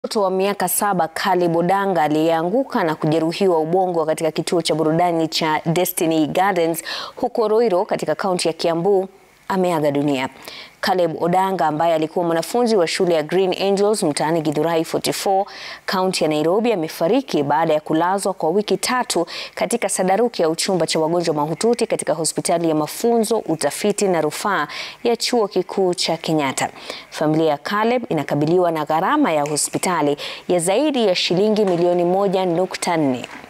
Mtoto wa miaka saba Caleb Odanga aliyeanguka na kujeruhiwa ubongo katika kituo cha burudani cha Destiny Gardens huko Roiro katika kaunti ya Kiambu ameaga dunia. Caleb Odanga ambaye alikuwa mwanafunzi wa shule ya Green Angels mtaani Githurai 44 kaunti ya Nairobi amefariki baada ya kulazwa kwa wiki tatu katika sadaruki ya uchumba cha wagonjwa mahututi katika hospitali ya mafunzo, utafiti na rufaa ya chuo kikuu cha Kenyatta. Familia ya Caleb inakabiliwa na gharama ya hospitali ya zaidi ya shilingi milioni moja nukta nne.